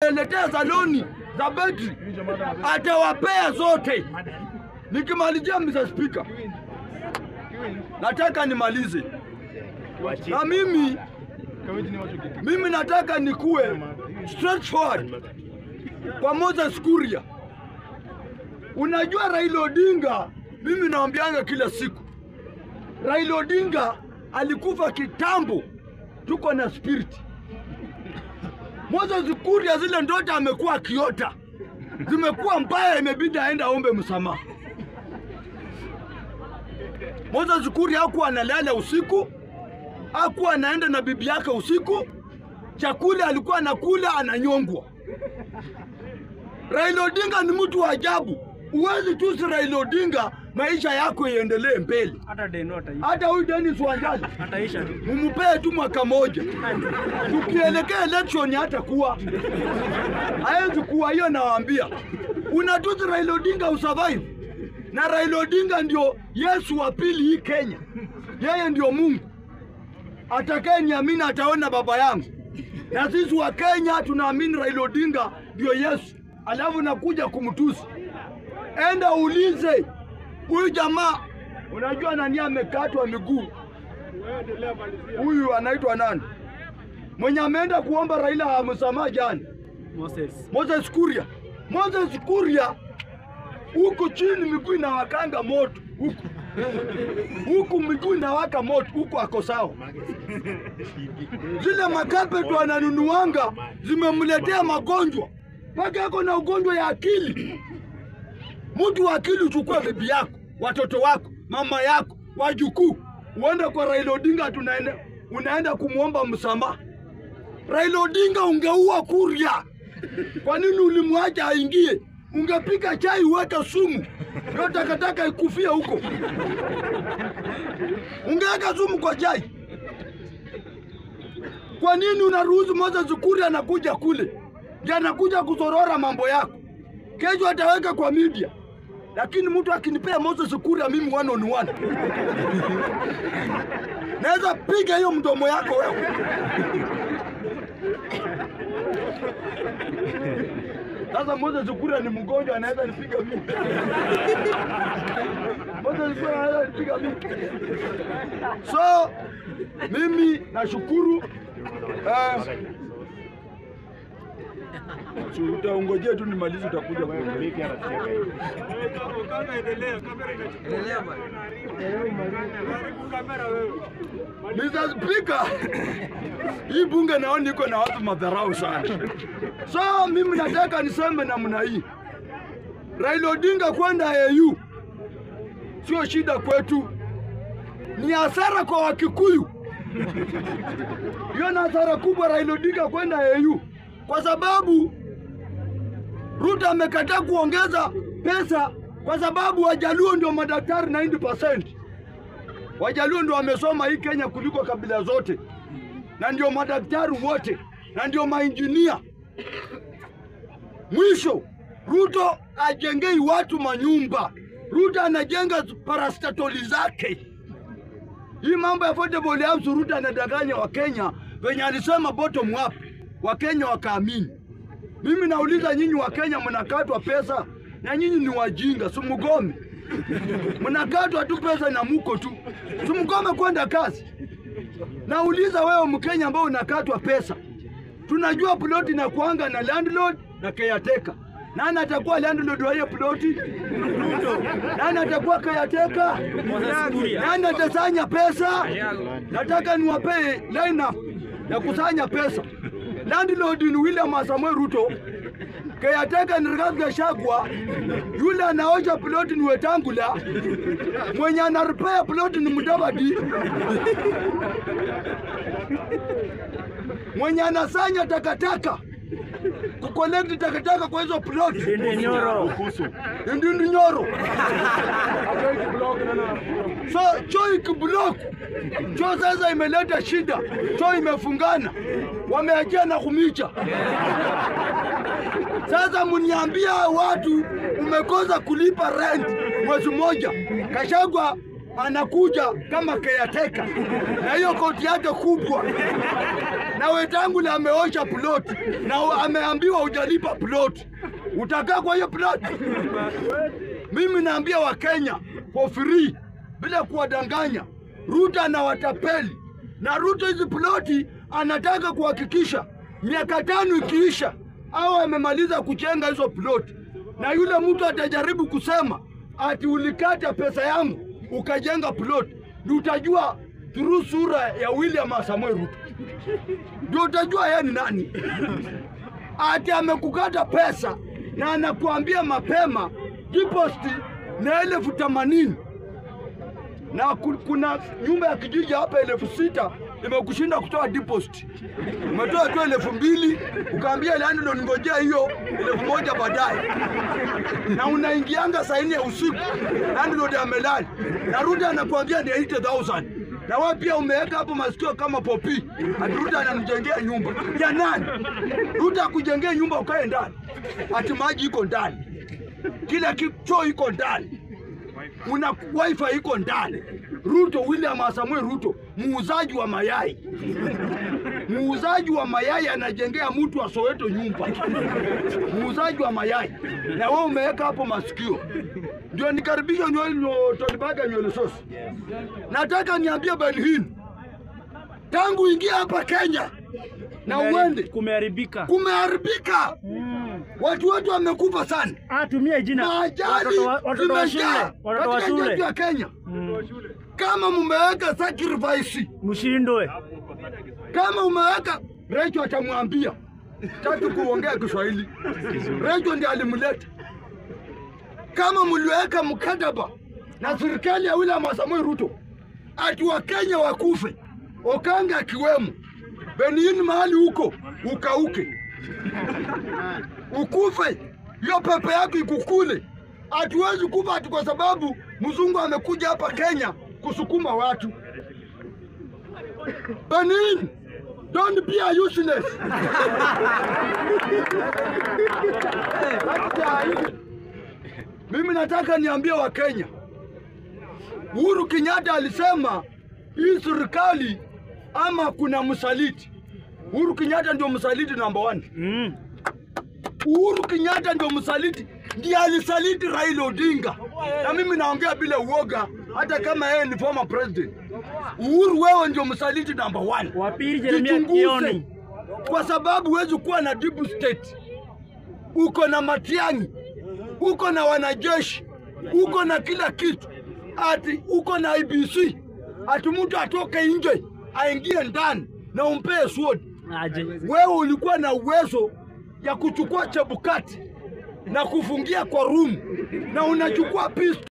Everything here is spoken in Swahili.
ameletea saloni za betri, atawapea zote. Nikimalizia Mr. Speaker, nataka nimalize na mimi mimi nataka nikuwe straightforward kwa Moses Kuria. Unajua Raila Odinga, mimi naambianga kila siku, Raila Odinga alikufa kitambo, tuko na spirit. Moses Kuria, zile ndoto amekuwa akiota zimekuwa mbaya, imebidi aende aombe msamaha. Moses Kuria hakuwa analala usiku, hakuwa anaenda na bibi yake usiku, chakula alikuwa anakula ananyongwa. Raila Odinga ni mtu wa ajabu. Huwezi tusi Raila Odinga, maisha yako iendelee mbele. hata deno ataisha, Hata huyu Dennis Wanjali ataisha tu. mumupee tu mwaka moja, tukielekea election hata kuwa hawezi kuwa. Hiyo nawaambia, unatusi Raila Odinga usurvive, na Raila Odinga ndio Yesu wa pili hii Kenya. Yeye ndio Mungu atakaye niamini ataona baba yangu, na sisi wa Kenya tunaamini Raila Odinga ndio Yesu, alafu nakuja kumtusi. Enda uulize huyu jamaa, unajua nani amekatwa miguu huyu anaitwa nani mwenye ameenda kuomba Raila amsamaha jana? Moses Moses Kuria. Moses Kuria huku chini miguu inawakanga moto huku huku miguu inawaka moto huku, ako sawa. Zile makapeti wananunuanga zimemletea magonjwa mpaka ako na ugonjwa ya akili. Mtu wa akili uchukue bibi yako, watoto wako, mama yako, wajukuu, uende kwa Raila Odinga, tunaenda unaenda kumwomba msamaha. Raila Odinga ungeua Kuria. Kwa nini ulimwacha aingie? Ungepika chai uweke sumu, hiyo takataka ikufie huko. Ungeweka sumu kwa chai. Kwa nini unaruhusu Moses Kuria anakuja kule, ndiye anakuja kuzorora mambo yako? Kesho ataweka kwa media, lakini mtu akinipea Moses Kuria mimi one on one, naweza piga hiyo mdomo yako wewe. Sasa Moses Kuria ni mgonjwa, anaweza nipiga mimi. Moses Kuria anaweza nipiga mimi. So mimi nashukuru eh, si utaongojea tu nimalize, utakuja kuongea. Mr. Speaker, hii bunge naona iko na watu madharau sana. So mimi nataka niseme namna hii, Raila Odinga kwenda AU sio shida kwetu, ni hasara kwa Wakikuyu. Hiyo ni hasara kubwa Raila Odinga kwenda AU kwa sababu Ruto amekataa kuongeza pesa kwa sababu Wajaluo ndio madaktari 90%. Wajaluo ndio wamesoma hii Kenya kuliko kabila zote, na ndio madaktari wote, na ndio mainjinia. Mwisho, Ruto ajengei watu manyumba. Ruto anajenga parastatoli zake. Hii mambo ya affordable house, Ruto anadanganya Wakenya venye alisema bottom up, Wakenya wakaamini. Mimi nauliza nyinyi Wakenya, mnakatwa pesa na nyinyi ni wajinga, si mgome? Mnakatwa tu pesa na muko tu, si mgome kwenda kazi. Nauliza wewe Mkenya ambao unakatwa pesa, tunajua ploti na kuanga na landlord na caretaker. Nani atakuwa landlord wa hiyo ploti? Nani atakuwa caretaker? Nani atasanya pesa? Nataka niwapee line up ya kusanya pesa. Landlord ni William Samoei Ruto, caretaker ni Rigathi Gachagua, yule anaosha ploti ni Wetangula, mwenye anaripea ploti ni Mudavadi, mwenye anasanya takataka kukolekti takataka kwa hizo ploti Ndindi Nyoro. Ndindi Nyoro. So choo ikiblock, choo sasa imeleta shida, choo imefungana, wameachia na kumicha. Sasa mniambia watu umekosa kulipa rent mwezi mmoja, Kashagwa anakuja kama caretaker na hiyo koti yake kubwa, na Wetangula ameosha plot na u- ameambiwa hujalipa plot, utakaa kwa hiyo plot? Mimi naambia Wakenya for free bila kuwadanganya, Ruto anawatapeli na Ruto hizi ploti anataka kuhakikisha miaka tano ikiisha au amemaliza kujenga hizo ploti, na yule mtu atajaribu kusema ati ulikata pesa yangu ukajenga ploti, ndio utajua through sura ya William Samoei Ruto, ndio utajua yeye ni nani ati amekukata pesa na anakuambia mapema deposit na elfu themanini na ku- kuna nyumba ya kijiji hapa elfu sita imekushinda kutoa deposit. Umetoa tu elfu mbili ukaambia landlord ngojea hiyo elfu moja baadaye, na unaingianga saa nne ya usiku, landlord amelala, na Ruto anakuambia ni 80,000 na wewe pia umeweka hapo masikio kama popi, ati Ruto anamjengea nyumba ya nani? Ruto akujengea nyumba ukae ndani, ati maji iko ndani, kila kitu choo iko ndani una wifi iko ndani. Ruto, William Samoei Ruto, muuzaji wa mayai, muuzaji wa mayai anajengea mtu wa Soweto nyumba, muuzaji wa mayai, na wewe umeweka hapo masikio. Ndio nikaribisha nywele nyo- Tolibaga nywele sosi. Nataka niambie Belhin, tangu ingia hapa Kenya na uende, Kumeharibika. kumeharibika, watu wetu wamekufa sana Ah, tumia jina. maajali Watoto wa- watoto wa shule. zimejaa Watoto wa katika nchi yetu shule. ya Kenya. Mm. Kama mumeweka sacrifice, Mshindwe. kama umeweka Recho atamwambia tatu kuongea Kiswahili. Recho ndiye alimleta. Kama mliweka mkataba na serikali ya William Samoei Ruto ati Wakenya wakufe, Okanga akiwemo, Benin mahali huko ukauke, ukufe, hiyo pepe yako ikukule. Hatuwezi kufa ati kwa sababu mzungu amekuja hapa Kenya kusukuma watu. Benin, don't be a useless. Mimi nataka niambie Wakenya, Uhuru Kenyatta alisema hii serikali ama kuna msaliti. Uhuru Kenyatta ndio msaliti number one. Mm. Uhuru Kenyatta ndio msaliti, ndiye alisaliti Raila Odinga, na mimi naongea bila uoga, hata kama yeye ni former president. Uhuru, wewe ndio msaliti number one. Wa pili Jeremia Jichunguze, Kioni. kwa sababu huwezi kuwa na deep state. Uko na Matiang'i, uko na wanajeshi, uko na kila kitu, ati uko na IBC, ati mtu atoke nje aingie ndani na umpee sword. Aje. Wewe ulikuwa na uwezo ya kuchukua Chebukati na kufungia kwa room na unachukua pistol